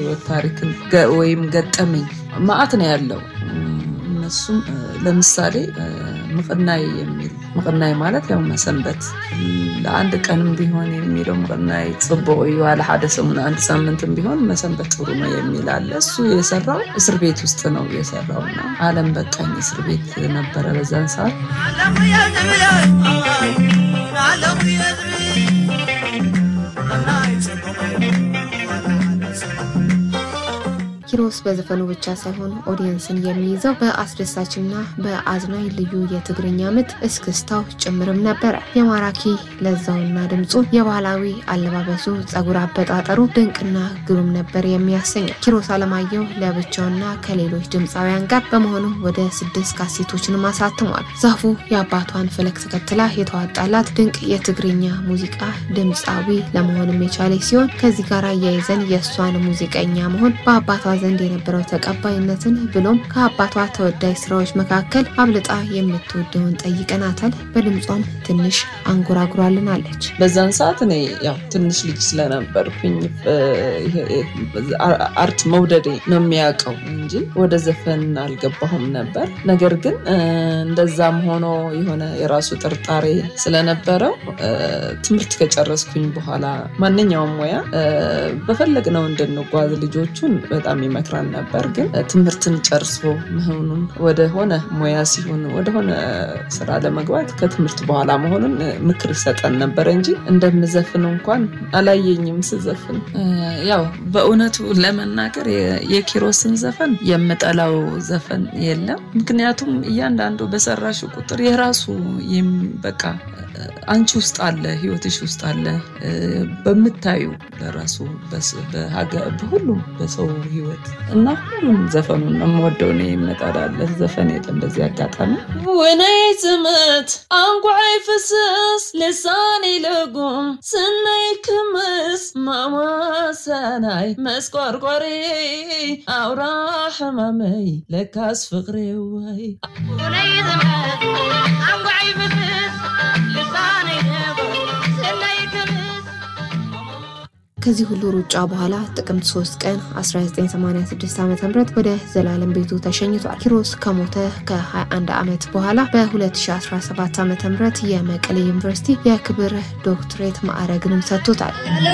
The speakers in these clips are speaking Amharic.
የህይወት ታሪክን ገ- ወይም ገጠመኝ ማአት ነው ያለው። እነሱም እ፣ ለምሳሌ እ፣ ምቅናይ የሚል ምቅናይ ማለት ያው መሰንበት ለአንድ ቀንም ቢሆን የሚለው ምቅናይ ጽቡቅ እዩ ዋለ ሓደ ሰሙን አንድ ሳምንትም ቢሆን መሰንበት ጥሩ ነው የሚል አለ። እሱ የሰራው እስር ቤት ውስጥ ነው የሰራው እና አለም በቃኝ እስር ቤት ነበረ በዛን ሰዓት ኪሮስ በዘፈኑ ብቻ ሳይሆን ኦዲየንስን የሚይዘው በአስደሳችና በአዝናኝ ልዩ የትግርኛ ምት እስክስታው ጭምርም ነበረ። የማራኪ ለዛውና ድምፁ፣ የባህላዊ አለባበሱ፣ ጸጉር አበጣጠሩ ድንቅና ግሩም ነበር የሚያሰኘው። ኪሮስ አለማየሁ ለብቻውና ከሌሎች ድምፃውያን ጋር በመሆኑ ወደ ስድስት ካሴቶችንም አሳትሟል። ዛፉ የአባቷን ፈለግ ተከትላ የተዋጣላት ድንቅ የትግርኛ ሙዚቃ ድምፃዊ ለመሆንም የቻለች ሲሆን ከዚህ ጋር አያይዘን የእሷን ሙዚቀኛ መሆን በአባቷ ዘንድ የነበረው ተቀባይነትን ብሎም ከአባቷ ተወዳጅ ስራዎች መካከል አብልጣ የምትወደውን ጠይቀናታል። በድምጿም ትንሽ አንጎራጉራልናለች። በዛን ሰዓት እኔ ያው ትንሽ ልጅ ስለነበርኩኝ እ፣ ይሄ- አ- አርት መውደዴ ነው የሚያውቀው እንጂ ወደ ዘፈን አልገባሁም ነበር። ነገር ግን እ፣ እንደዛም ሆኖ የሆነ የራሱ ጥርጣሬ ስለነበረው እ፣ ትምህርት ከጨረስኩኝ በኋላ ማንኛውም ሙያ እ፣ በፈለግነው እንድንጓዝ ልጆቹን በጣም ይመክራን ነበር። ግን እ፣ ትምህርትን ጨርሶ መሆኑን ወደሆነ ሙያ ሲሆን ወደሆነ ስራ ለመግባት ከትምህርት በኋላ መሆኑን እ፣ ምክር ይሰጠን ነበር እንጂ እንደምዘፍን እንኳን አላየኝም ስዘፍን። እ፣ ያው በእውነቱ ለመናገር የ- የኪሮስን ዘፈን የምጠላው ዘፈን የለም። ምክንያቱም እያንዳንዱ በሰራሽ ቁጥር የራሱ የም- በቃ እ፣ አንቺ ውስጥ አለ፣ ህይወትሽ ውስጥ አለ እ፣ በምታዩ ለራሱ በስ- በሀገ- በሁሉም በሰው ህይወት እና ሁሉም ዘፈኑን ነው የምወደው። እኔ የምጠላለት ዘፈን የለም። በዚህ አጋጣሚ ወናይ ዝመት አንጓይ ፍስስ ልሳኔ ልጉም ስናይ ክምስ ማማሰናይ መስቆርቆሪ አውራ ሕማመይ ለካስ ፍቅሬ ወይ ከዚህ ሁሉ ሩጫ በኋላ ጥቅምት 3 ቀን 1986 ዓ ም ወደ ዘላለም ቤቱ ተሸኝቷል። ኪሮስ ከሞተ ከ21 ዓመት በኋላ በ2017 ዓ ም የመቀሌ ዩኒቨርሲቲ የክብር ዶክትሬት ማዕረግንም ሰጥቶታል።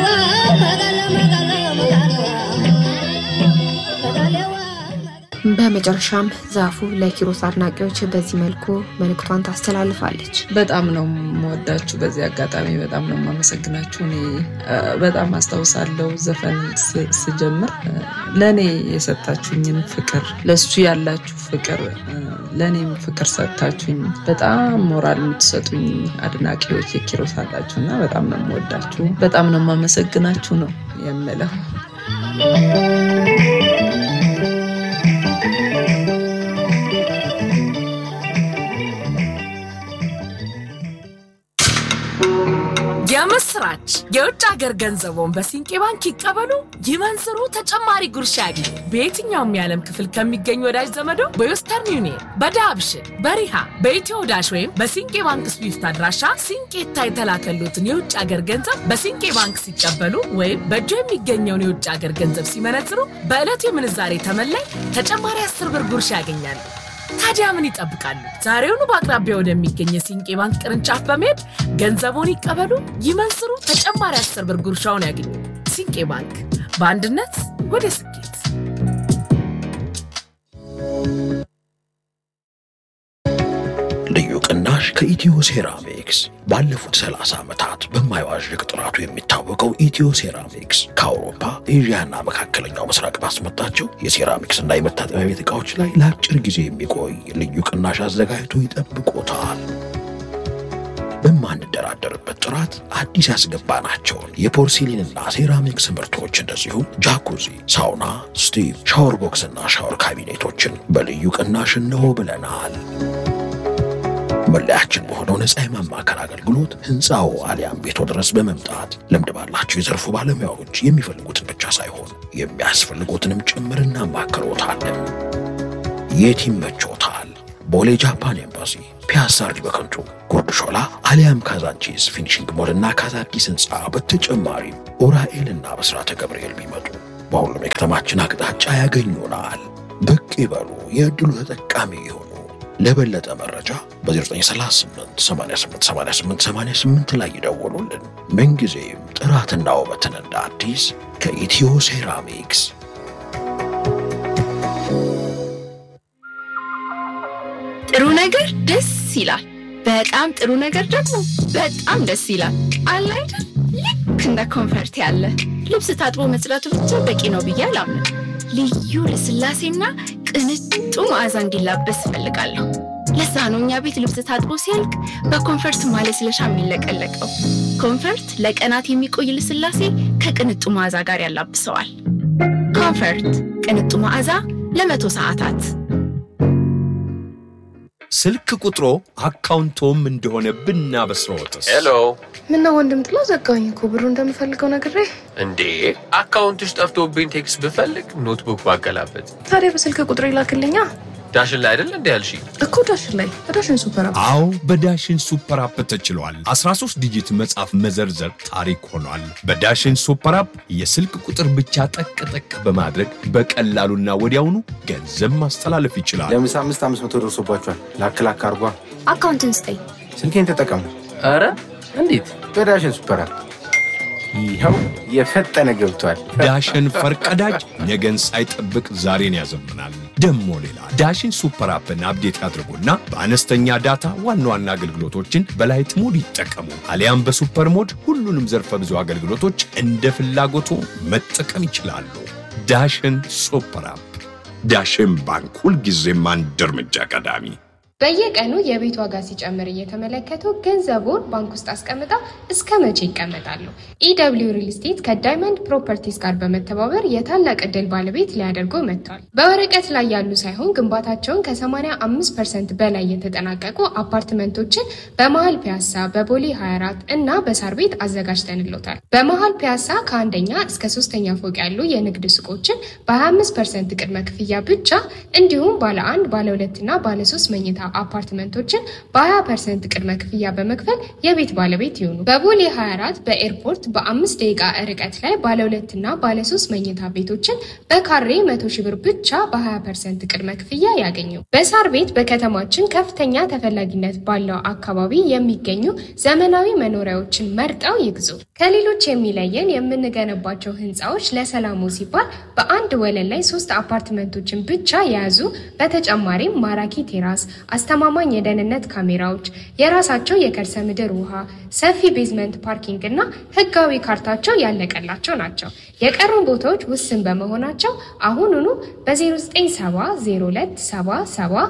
በመጨረሻም ዛፉ ለኪሮስ አድናቂዎች በዚህ መልኩ መልእክቷን ታስተላልፋለች። በጣም ነው የምወዳችሁ። በዚህ አጋጣሚ በጣም ነው የማመሰግናችሁ። እኔ እ፣ በጣም አስታውሳለሁ ዘፈን ስ- ስጀምር እ፣ ለእኔ የሰጣችሁኝን ፍቅር፣ ለሱ ያላችሁ ፍቅር፣ እ፣ ለእኔም ፍቅር ሰጥታችሁኝ በጣም ሞራል የምትሰጡኝ አድናቂዎች የኪሮስ አላችሁ እና በጣም ነው የምወዳችሁ። በጣም ነው የማመሰግናችሁ ነው የምለው። የምስራች! የውጭ ሀገር ገንዘቦን በሲንቄ ባንክ ይቀበሉ፣ ይመንዝሩ፣ ተጨማሪ ጉርሻ ያግኙ። በየትኛውም የዓለም ክፍል ከሚገኙ ወዳጅ ዘመዶ በዌስተርን ዩኒየን፣ በዳብሽን፣ በሪሃ፣ በኢትዮ ዳሽ ወይም በሲንቄ ባንክ ስዊፍት አድራሻ ሲንቄታ የተላከሉትን የውጭ ሀገር ገንዘብ በሲንቄ ባንክ ሲቀበሉ ወይም በእጆ የሚገኘውን የውጭ ሀገር ገንዘብ ሲመነዝሩ በዕለቱ የምንዛሬ ተመላይ ተጨማሪ አስር ብር ጉርሻ ያገኛሉ። ታዲያ ምን ይጠብቃሉ? ዛሬውኑ በአቅራቢያ ወደሚገኝ የሲንቄ ባንክ ቅርንጫፍ በመሄድ ገንዘቦን ይቀበሉ፣ ይመንዝሩ፣ ተጨማሪ አስር ብር ጉርሻውን ያገኙ። ሲንቄ ባንክ በአንድነት ወደ ስኬት። ልዩ ቅናሽ ከኢትዮ ሴራሚክስ ባለፉት 30 ዓመታት በማይዋዥቅ ጥራቱ የሚታወቀው ኢትዮ ሴራሚክስ ከአውሮፓ ኤዥያና መካከለኛው ምስራቅ ባስመጣቸው የሴራሚክስ እና የመታጠቢያ ቤት ዕቃዎች ላይ ለአጭር ጊዜ የሚቆይ ልዩ ቅናሽ አዘጋጅቶ ይጠብቆታል። በማንደራደርበት ጥራት አዲስ ያስገባናቸውን የፖርሲሊንና ሴራሚክስ ምርቶች እንደዚሁም ጃኩዚ፣ ሳውና፣ ስቲቭ፣ ሻወር ቦክስና ሻወር ካቢኔቶችን በልዩ ቅናሽ እንሆ ብለናል። መለያችን በሆነው ነፃ የማማከር አገልግሎት ህንፃው አሊያም ቤቶ ድረስ በመምጣት ልምድ ባላቸው የዘርፉ ባለሙያዎች የሚፈልጉትን ብቻ ሳይሆን የሚያስፈልጉትንም ጭምር እናማክሮታለን። የት ይመቾታል? ቦሌ ጃፓን ኤምባሲ፣ ፒያሳ አርዲ በከንቱ፣ ጉርድ ሾላ አሊያም ካዛንቺስ ፊኒሽንግ ሞልና ካዛዲስ ህንፃ በተጨማሪም ኡራኤልና በስራተ ገብርኤል ቢመጡ በሁሉም የከተማችን አቅጣጫ ያገኙናል። ብቅ ይበሉ፣ የዕድሉ ተጠቃሚ ይሁኑ። ለበለጠ መረጃ በ0938 88 88 88 ላይ ይደውሉልን። ምንጊዜም ጥራትና ውበትን እንደ አዲስ ከኢትዮ ሴራሚክስ ጥሩ ነገር ደስ ይላል። በጣም ጥሩ ነገር ደግሞ በጣም ደስ ይላል። አለ አይደል? ልክ እንደ ኮንፈርት ያለ ልብስ ታጥቦ መጽዳቱ ብቻ በቂ ነው ብዬ አላምንም። ልዩ ልስላሴና ቅንጡ መዓዛ እንዲላበስ እፈልጋለሁ። ለዛ ነው እኛ ቤት ልብስ ታጥቦ ሲያልቅ በኮንፈርት ማለስለሻ የሚለቀለቀው። ኮንፈርት ለቀናት የሚቆይ ልስላሴ ከቅንጡ መዓዛ ጋር ያላብሰዋል። ኮንፈርት ቅንጡ መዓዛ ለመቶ ሰዓታት ስልክ ቁጥሮ አካውንቶም እንደሆነ ብናበስረዎትስ? ሄሎ ምነው ወንድም ጥላ ዘጋኝ እኮ ብሩ እንደምፈልገው ነግሬ። እንዴ አካውንትሽ ጠፍቶብኝ ቴክስት ብፈልግ ኖትቡክ ባገላበት ታዲያ በስልክ ቁጥር ይላክልኛ ዳሽን ላይ አይደል እንዲ ያልሽ እኮ ዳሽን ላይ በዳሽን ሱፐር አፕ አዎ በዳሽን ሱፐር አፕ ተችሏል። 13 ዲጂት መጻፍ መዘርዘር ታሪክ ሆኗል። በዳሽን ሱፐር አፕ የስልክ ቁጥር ብቻ ጠቅ ጠቅ በማድረግ በቀላሉና ወዲያውኑ ገንዘብ ማስተላለፍ ይችላል። ለምሳ አምስት አምስት መቶ ደርሶባቸዋል። ላክ ላክ አርጓ። አካውንትን ስጠኝ። ስልኬን ተጠቀሙ ኧረ እንዴት በዳሽን ሱፐር አፕ። ይኸው የፈጠነ ገብቷል። ዳሽን ፈርቀዳጅ ነገን ሳይጠብቅ ዛሬን ያዘምናል። ደሞ ሌላ ዳሽን ሱፐር አፕን አፕዴት ያድርጉና በአነስተኛ ዳታ ዋና ዋና አገልግሎቶችን በላይት ሞድ ይጠቀሙ። አሊያም በሱፐር ሞድ ሁሉንም ዘርፈ ብዙ አገልግሎቶች እንደ ፍላጎቱ መጠቀም ይችላሉ። ዳሽን ሱፐር አፕ። ዳሽን ባንክ ሁልጊዜም አንድ እርምጃ ቀዳሚ። በየቀኑ የቤት ዋጋ ሲጨምር እየተመለከቱ ገንዘቡን ባንክ ውስጥ አስቀምጠው እስከ መቼ ይቀመጣሉ? ኢደብሊው ሪል ስቴት ከዳይመንድ ፕሮፐርቲስ ጋር በመተባበር የታላቅ ዕድል ባለቤት ሊያደርጉ መጥቷል። በወረቀት ላይ ያሉ ሳይሆን ግንባታቸውን ከ85 ፐርሰንት በላይ የተጠናቀቁ አፓርትመንቶችን በመሀል ፒያሳ፣ በቦሌ 24 እና በሳር ቤት አዘጋጅተንሎታል። በመሀል ፒያሳ ከአንደኛ እስከ ሶስተኛ ፎቅ ያሉ የንግድ ሱቆችን በ25 ፐርሰንት ቅድመ ክፍያ ብቻ እንዲሁም ባለ አንድ ባለ ሁለትና ባለ ሶስት መኝታ አፓርትመንቶችን በ20 ፐርሰንት ቅድመ ክፍያ በመክፈል የቤት ባለቤት ይሁኑ። በቦሌ 24 በኤርፖርት በአምስት ደቂቃ ርቀት ላይ ባለ ሁለትና ባለ ሶስት መኝታ ቤቶችን በካሬ መቶ ሺህ ብር ብቻ በ20 ፐርሰንት ቅድመ ክፍያ ያገኙ። በሳር ቤት በከተማችን ከፍተኛ ተፈላጊነት ባለው አካባቢ የሚገኙ ዘመናዊ መኖሪያዎችን መርጠው ይግዙ። ከሌሎች የሚለየን የምንገነባቸው ህንፃዎች ለሰላሙ ሲባል በአንድ ወለል ላይ ሶስት አፓርትመንቶችን ብቻ የያዙ በተጨማሪም ማራኪ ቴራስ አስተማማኝ የደህንነት ካሜራዎች፣ የራሳቸው የከርሰ ምድር ውሃ፣ ሰፊ ቤዝመንት ፓርኪንግ እና ህጋዊ ካርታቸው ያለቀላቸው ናቸው። የቀሩን ቦታዎች ውስን በመሆናቸው አሁኑኑ በ0970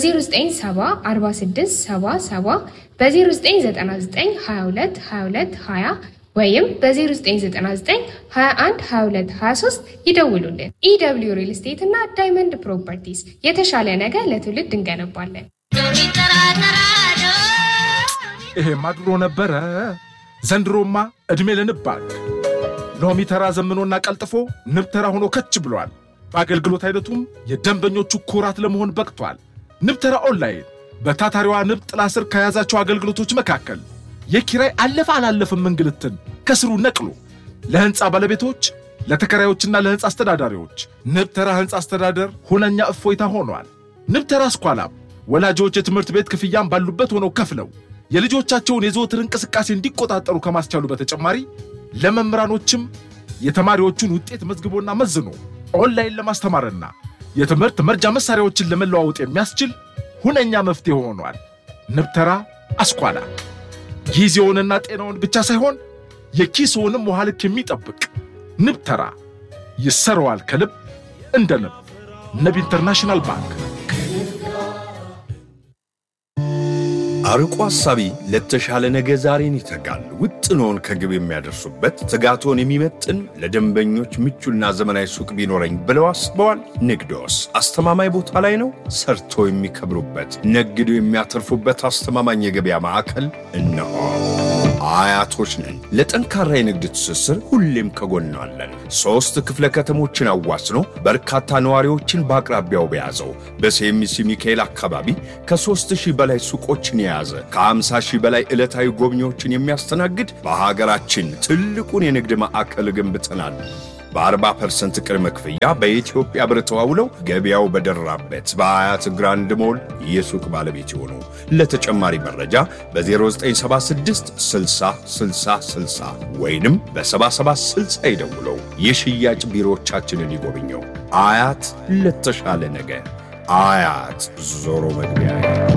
በ0970 በ0999 22 22 20 ወይም በ0999 21 22 23 ይደውሉልን። ኢደብሊው ሪል ስቴት እና ዳይመንድ ፕሮፐርቲስ የተሻለ ነገር ለትውልድ እንገነባለን። ይሄማ ድሮ ነበረ። ዘንድሮማ ዕድሜ ለንብ ባንክ ሎሚ ተራ ዘምኖና ቀልጥፎ ንብ ተራ ሆኖ ከች ብሏል። በአገልግሎት አይነቱም የደንበኞቹ ኩራት ለመሆን በቅቷል። ንብ ተራ ኦንላይን በታታሪዋ ንብ ጥላ ስር ከያዛቸው አገልግሎቶች መካከል የኪራይ አለፈ አላለፍም እንግልትን ከስሩ ነቅሎ ለሕንፃ ባለቤቶች ለተከራዮችና ለሕንፃ አስተዳዳሪዎች ንብ ተራ ሕንፃ አስተዳደር ሁነኛ እፎይታ ሆኗል። ንብ ተራ ስኳላም ወላጆች የትምህርት ቤት ክፍያም ባሉበት ሆነው ከፍለው የልጆቻቸውን የዘወትር እንቅስቃሴ እንዲቆጣጠሩ ከማስቻሉ በተጨማሪ ለመምህራኖችም የተማሪዎቹን ውጤት መዝግቦና መዝኖ ኦንላይን ለማስተማርና የትምህርት መርጃ መሳሪያዎችን ለመለዋወጥ የሚያስችል ሁነኛ መፍትሄ ሆኗል። ንብ ተራ አስኳላ ጊዜውንና ጤናውን ብቻ ሳይሆን የኪስውንም ውሃ ልክ የሚጠብቅ ንብ ተራ ይሰረዋል ከልብ እንደ ንብ። ንብ ኢንተርናሽናል ባንክ። አርቆ ሐሳቢ ለተሻለ ነገ ዛሬን ይተጋል። ውጥኖን ከግብ የሚያደርሱበት ትጋቶን የሚመጥን ለደንበኞች ምቹና ዘመናዊ ሱቅ ቢኖረኝ ብለው አስበዋል? ንግዶስ አስተማማኝ ቦታ ላይ ነው? ሰርቶ የሚከብሩበት ነግዶ የሚያተርፉበት አስተማማኝ የገበያ ማዕከል እነሆ። አያቶች ነን። ለጠንካራ የንግድ ትስስር ሁሌም ከጎናለን። ሦስት ክፍለ ከተሞችን አዋስኖ በርካታ ነዋሪዎችን በአቅራቢያው በያዘው በሴሚሲ ሚካኤል አካባቢ ከሦስት ሺህ በላይ ሱቆችን የያዘ ከ50 ሺህ በላይ ዕለታዊ ጎብኚዎችን የሚያስተናግድ በሀገራችን ትልቁን የንግድ ማዕከል ገንብተናል። በ40 ፐርሰንት ቅድመ ክፍያ በኢትዮጵያ ብር ተዋውለው ገበያው በደራበት በአያት ግራንድ ሞል የሱቅ ባለቤት የሆኑ ለተጨማሪ መረጃ በ0976 60 60 60 ወይንም በ7760 ይደውለው። የሽያጭ ቢሮዎቻችንን ይጎብኘው። አያት ለተሻለ ነገ አያት ዞሮ መግቢያ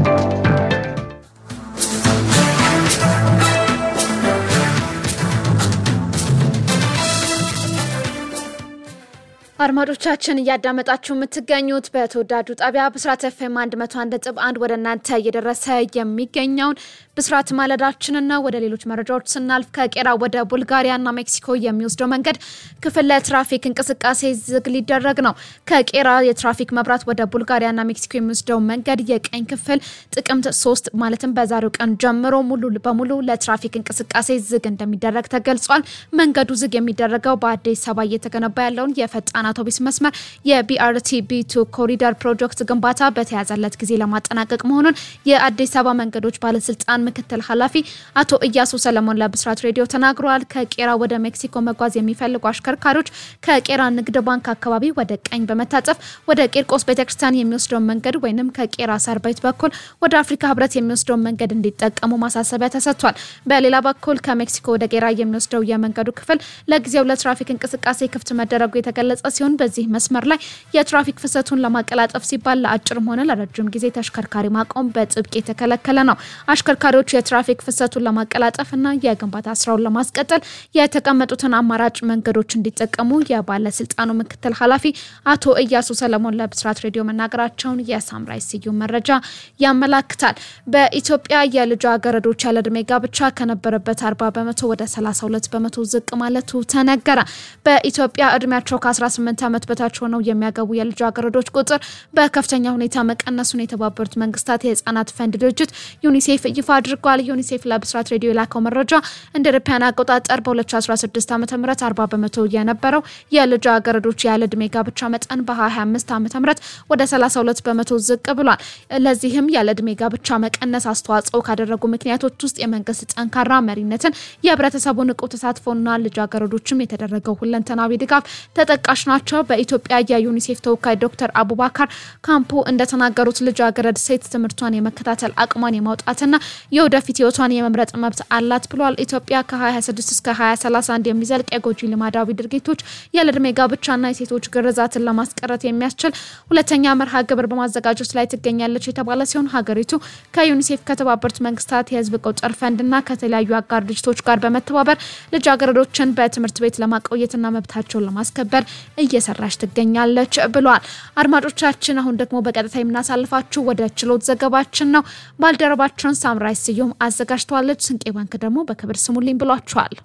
አድማጮቻችን እያዳመጣችሁ የምትገኙት በተወዳጁ ጣቢያ ብስራት ኤፍኤም 101.1 ወደ እናንተ እየደረሰ የሚገኘውን ብስራት ማለዳችንን ነው። ወደ ሌሎች መረጃዎች ስናልፍ ከቄራ ወደ ቡልጋሪያና ሜክሲኮ የሚወስደው መንገድ ክፍል ለትራፊክ እንቅስቃሴ ዝግ ሊደረግ ነው። ከቄራ የትራፊክ መብራት ወደ ቡልጋሪያና ሜክሲኮ የሚወስደው መንገድ የቀኝ ክፍል ጥቅምት ሶስት ማለትም በዛሬው ቀን ጀምሮ ሙሉ በሙሉ ለትራፊክ እንቅስቃሴ ዝግ እንደሚደረግ ተገልጿል። መንገዱ ዝግ የሚደረገው በአዲስ አበባ እየተገነባ ያለውን የፈጣን አውቶቡስ መስመር የቢአርቲ ቢቱ ኮሪደር ፕሮጀክት ግንባታ በተያዘለት ጊዜ ለማጠናቀቅ መሆኑን የአዲስ አበባ መንገዶች ባለስልጣን ምክትል ኃላፊ አቶ እያሱ ሰለሞን ለብስራት ሬዲዮ ተናግረዋል። ከቄራ ወደ ሜክሲኮ መጓዝ የሚፈልጉ አሽከርካሪዎች ከቄራ ንግድ ባንክ አካባቢ ወደ ቀኝ በመታጠፍ ወደ ቂርቆስ ቤተክርስቲያን የሚወስደውን መንገድ ወይንም ከቄራ ሳር ቤት በኩል ወደ አፍሪካ ህብረት የሚወስደውን መንገድ እንዲጠቀሙ ማሳሰቢያ ተሰጥቷል። በሌላ በኩል ከሜክሲኮ ወደ ቄራ የሚወስደው የመንገዱ ክፍል ለጊዜው ለትራፊክ እንቅስቃሴ ክፍት መደረጉ የተገለጸ ሲሆን በዚህ መስመር ላይ የትራፊክ ፍሰቱን ለማቀላጠፍ ሲባል ለአጭርም ሆነ ለረጅም ጊዜ ተሽከርካሪ ማቆም በጥብቅ የተከለከለ ነው። አሽከርካሪዎች የትራፊክ ፍሰቱን ለማቀላጠፍ እና የግንባታ ስራውን ለማስቀጠል የተቀመጡትን አማራጭ መንገዶች እንዲጠቀሙ የባለስልጣኑ ምክትል ኃላፊ አቶ እያሱ ሰለሞን ለብስራት ሬዲዮ መናገራቸውን የሳምራይ ስዩም መረጃ ያመላክታል። በኢትዮጵያ የልጃገረዶች ያለ ዕድሜ ጋብቻ ከነበረበት 40 በመቶ ወደ 32 በመቶ ዝቅ ማለቱ ተነገረ። በኢትዮጵያ እድሜያቸው ከ18 ዓመት በታች ሆነው የሚያገቡ የልጃገረዶች ቁጥር በከፍተኛ ሁኔታ መቀነሱን የተባበሩት መንግስታት የህጻናት ፈንድ ድርጅት ዩኒሴፍ ይፋ አድርጓል። ዩኒሴፍ ለብስራት ሬዲዮ የላከው መረጃ እንደ አውሮፓውያን አቆጣጠር በ2016 ዓ ም 40 በመቶ የነበረው የልጃገረዶች ያለ ዕድሜ ጋብቻ መጠን በ2025 ዓ ም ወደ 32 በመቶ ዝቅ ብሏል። ለዚህም ያለ ዕድሜ ጋብቻ መቀነስ አስተዋጽኦ ካደረጉ ምክንያቶች ውስጥ የመንግስት ጠንካራ መሪነትን፣ የህብረተሰቡ ንቁ ተሳትፎና ልጃገረዶችም የተደረገው ሁለንተናዊ ድጋፍ ተጠቃሽ ናቸው። በኢትዮጵያ የዩኒሴፍ ተወካይ ዶክተር አቡባካር ካምፖ እንደተናገሩት ልጃገረድ ሴት ትምህርቷን የመከታተል አቅሟን የማውጣትና የወደፊት ህይወቷን የመምረጥ መብት አላት ብሏል። ኢትዮጵያ ከ2026 እስከ 2031 የሚዘልቅ የጎጂ ልማዳዊ ድርጊቶች ያለዕድሜ ጋብቻና የሴቶች ግርዛትን ለማስቀረት የሚያስችል ሁለተኛ መርሃ ግብር በማዘጋጀት ላይ ትገኛለች የተባለ ሲሆን ሀገሪቱ ከዩኒሴፍ ከተባበሩት መንግስታት የህዝብ ቁጥር ፈንድና ከተለያዩ አጋር ድርጅቶች ጋር በመተባበር ልጃገረዶችን በትምህርት ቤት ለማቆየትና መብታቸውን ለማስከበር እየሰራች ትገኛለች ብሏል። አድማጮቻችን አሁን ደግሞ በቀጥታ የምናሳልፋችሁ ወደ ችሎት ዘገባችን ነው። ባልደረባችን ሳምራይ ስዩም አዘጋጅተዋለች። ስንቄ ባንክ ደግሞ በክብር ስሙልኝ ብሏቸዋል።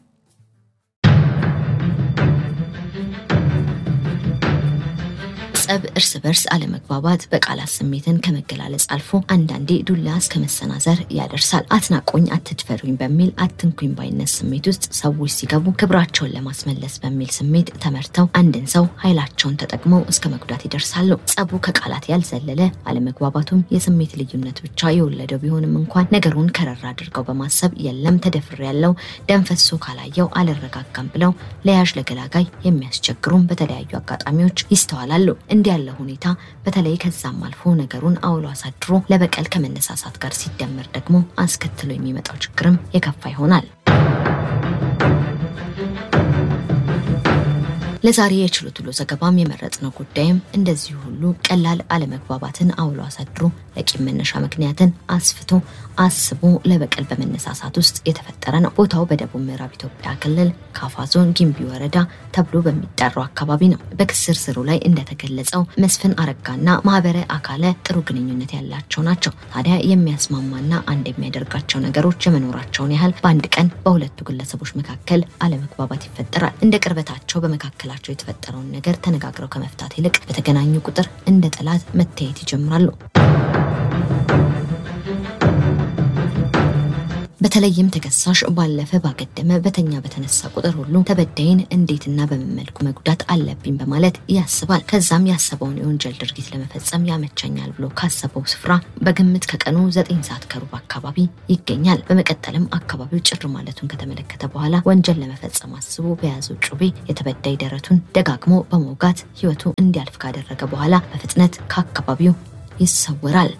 ጸብ፣ እርስ በርስ አለመግባባት በቃላት ስሜትን ከመገላለጽ አልፎ አንዳንዴ ዱላ እስከ መሰናዘር ያደርሳል። አትናቆኝ፣ አትድፈሩኝ በሚል አትንኩኝ ባይነት ስሜት ውስጥ ሰዎች ሲገቡ ክብራቸውን ለማስመለስ በሚል ስሜት ተመርተው አንድን ሰው ኃይላቸውን ተጠቅመው እስከ መጉዳት ይደርሳሉ። ጸቡ ከቃላት ያልዘለለ አለመግባባቱም የስሜት ልዩነት ብቻ የወለደው ቢሆንም እንኳን ነገሩን ከረር አድርገው በማሰብ የለም ተደፍሬ ያለው ደም ፈሶ ካላየው አልረጋጋም ብለው ለያዥ ለገላጋይ የሚያስቸግሩም በተለያዩ አጋጣሚዎች ይስተዋላሉ። እንዲህ ያለ ሁኔታ በተለይ ከዛም አልፎ ነገሩን አውሎ አሳድሮ ለበቀል ከመነሳሳት ጋር ሲደመር ደግሞ አስከትሎ የሚመጣው ችግርም የከፋ ይሆናል። ለዛሬ የችሎት ውሎ ዘገባም የመረጥነው ጉዳይም እንደዚሁ ሁሉ ቀላል አለመግባባትን አውሎ አሳድሮ ለቂም መነሻ ምክንያትን አስፍቶ አስቦ ለበቀል በመነሳሳት ውስጥ የተፈጠረ ነው። ቦታው በደቡብ ምዕራብ ኢትዮጵያ ክልል ካፋ ዞን ጊምቢ ወረዳ ተብሎ በሚጠራው አካባቢ ነው። በክስር ስሩ ላይ እንደተገለጸው መስፍን አረጋና ማህበረ አካለ ጥሩ ግንኙነት ያላቸው ናቸው። ታዲያ የሚያስማማና አንድ የሚያደርጋቸው ነገሮች የመኖራቸውን ያህል በአንድ ቀን በሁለቱ ግለሰቦች መካከል አለመግባባት ይፈጠራል። እንደ ቅርበታቸው በመካከላቸው የተፈጠረውን ነገር ተነጋግረው ከመፍታት ይልቅ በተገናኙ ቁጥር እንደ ጠላት መታየት ይጀምራሉ። በተለይም ተከሳሽ ባለፈ ባገደመ በተኛ በተነሳ ቁጥር ሁሉ ተበዳይን እንዴትና በምን መልኩ መጉዳት አለብኝ በማለት ያስባል። ከዛም ያሰበውን የወንጀል ድርጊት ለመፈጸም ያመቸኛል ብሎ ካሰበው ስፍራ በግምት ከቀኑ ዘጠኝ ሰዓት ከሩብ አካባቢ ይገኛል። በመቀጠልም አካባቢው ጭር ማለቱን ከተመለከተ በኋላ ወንጀል ለመፈጸም አስቦ በያዘው ጩቤ የተበዳይ ደረቱን ደጋግሞ በመውጋት ሕይወቱ እንዲያልፍ ካደረገ በኋላ በፍጥነት ከአካባቢው ይሰወራል።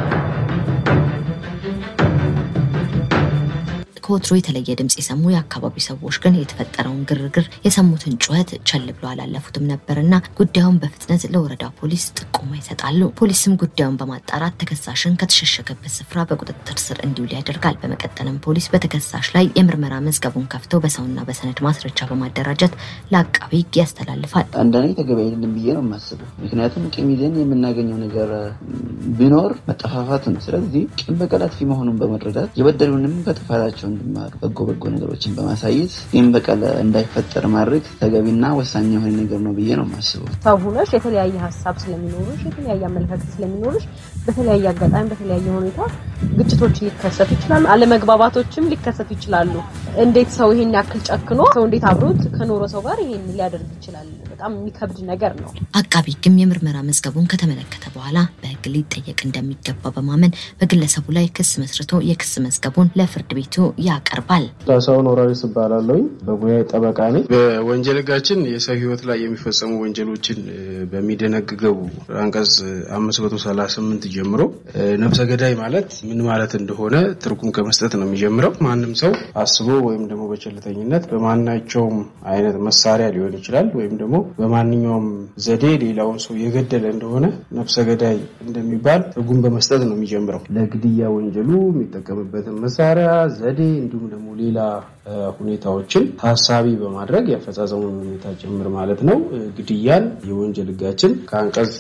ከወትሮ የተለየ ድምፅ የሰሙ የአካባቢው ሰዎች ግን የተፈጠረውን ግርግር የሰሙትን ጩኸት ቸል ብሎ አላለፉትም ነበርና ጉዳዩን በፍጥነት ለወረዳ ፖሊስ ጥቆማ ይሰጣሉ። ፖሊስም ጉዳዩን በማጣራት ተከሳሽን ከተሸሸገበት ስፍራ በቁጥጥር ስር እንዲውል ያደርጋል። በመቀጠልም ፖሊስ በተከሳሽ ላይ የምርመራ መዝገቡን ከፍቶ በሰውና በሰነድ ማስረጃ በማደራጀት ለአቃቢ ሕግ ያስተላልፋል። እንደኔ ተገቢ አይደለም ብዬ ነው የማስበው። ምክንያቱም ቂም ይዘን የምናገኘው ነገር ቢኖር መጠፋፋት ነው። ስለዚህ ቂም በቀል አጥፊ መሆኑን በመረዳት የበደሉንም ከጥፋታቸው እንዲማሩ በጎ በጎ ነገሮችን በማሳየት ቂም በቀል እንዳይፈጠር ማድረግ ተገቢና ወሳኝ የሆነ ነገር ነው ብዬ ነው የማስበው። ሰው ሆነሽ የተለያየ ሀሳብ ስለሚኖርሽ የተለያየ አመለካከት ስለሚኖርሽ በተለያየ አጋጣሚ በተለያየ ሁኔታ ግጭቶች ሊከሰቱ ይችላሉ። አለመግባባቶችም ሊከሰቱ ይችላሉ። እንዴት ሰው ይሄን ያክል ጨክኖ ሰው እንዴት አብሮት ከኖረ ሰው ጋር ይሄን ሊያደርግ ይችላል? በጣም የሚከብድ ነገር ነው። አቃቢ ሕግም የምርመራ መዝገቡን ከተመለከተ በኋላ በሕግ ሊጠየቅ እንደሚገባ በማመን በግለሰቡ ላይ ክስ መስርቶ የክስ መዝገቡን ለፍርድ ቤቱ ያቀርባል። ካሳሁን ወራሪስ እባላለሁኝ። በሙያ ጠበቃ ነኝ። በወንጀል ሕጋችን የሰው ሕይወት ላይ የሚፈጸሙ ወንጀሎችን በሚደነግገው አንቀጽ 538 ጀምሮ ነፍሰ ገዳይ ማለት ምን ማለት እንደሆነ ትርጉም ከመስጠት ነው የሚጀምረው። ማንም ሰው አስቦ ወይም ደግሞ በቸልተኝነት በማናቸውም አይነት መሳሪያ ሊሆን ይችላል ወይም ደግሞ በማንኛውም ዘዴ ሌላውን ሰው የገደለ እንደሆነ ነፍሰ ገዳይ እንደሚባል ትርጉም በመስጠት ነው የሚጀምረው። ለግድያ ወንጀሉ የሚጠቀምበትን መሳሪያ ዘዴ እንዲሁም ደግሞ ሌላ ሁኔታዎችን ታሳቢ በማድረግ የአፈጻጸሙን ሁኔታ ጭምር ማለት ነው። ግድያን የወንጀል ሕጋችን ከአንቀጽ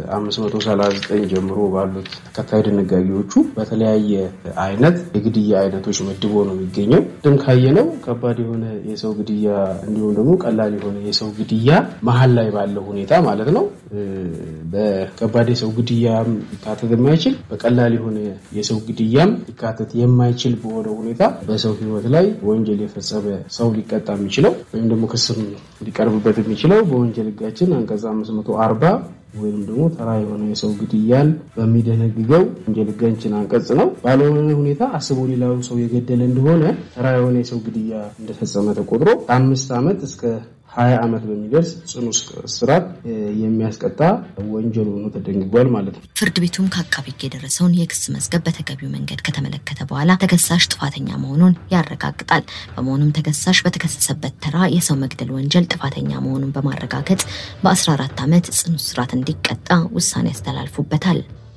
539 ጀምሮ ባሉት ተከታይ ድንጋጌዎቹ በተለያየ አይነት የግድያ አይነቶች መድቦ ነው የሚገኘው። ድም ካየነው ከባድ የሆነ የሰው ግድያ እንዲሁም ደግሞ ቀላል የሆነ የሰው ግድያ መሀል ላይ ባለው ሁኔታ ማለት ነው። በከባድ የሰው ግድያም ሊካተት የማይችል በቀላል የሆነ የሰው ግድያም ሊካተት የማይችል በሆነ ሁኔታ በሰው ህይወት ላይ ወንጀል የፈጸመ ሰው ሊቀጣ የሚችለው ወይም ደግሞ ክስም ሊቀርብበት የሚችለው በወንጀል ህጋችን አንቀጽ 540 ወይም ደግሞ ተራ የሆነ የሰው ግድያን በሚደነግገው ወንጀል ህጋችን አንቀጽ ነው። ባልሆነ ሁኔታ አስቦ ሌላውን ሰው የገደለ እንደሆነ ተራ የሆነ የሰው ግድያ እንደፈጸመ ተቆጥሮ ከአምስት ዓመት እስከ ሀያ ዓመት በሚደርስ ጽኑ እስራት የሚያስቀጣ ወንጀል ሆኖ ተደንግጓል ማለት ነው። ፍርድ ቤቱም ከአቃቤ ሕግ የደረሰውን የክስ መዝገብ በተገቢው መንገድ ከተመለከተ በኋላ ተከሳሽ ጥፋተኛ መሆኑን ያረጋግጣል። በመሆኑም ተከሳሽ በተከሰሰበት ተራ የሰው መግደል ወንጀል ጥፋተኛ መሆኑን በማረጋገጥ በ14 ዓመት ጽኑ እስራት እንዲቀጣ ውሳኔ ያስተላልፉበታል።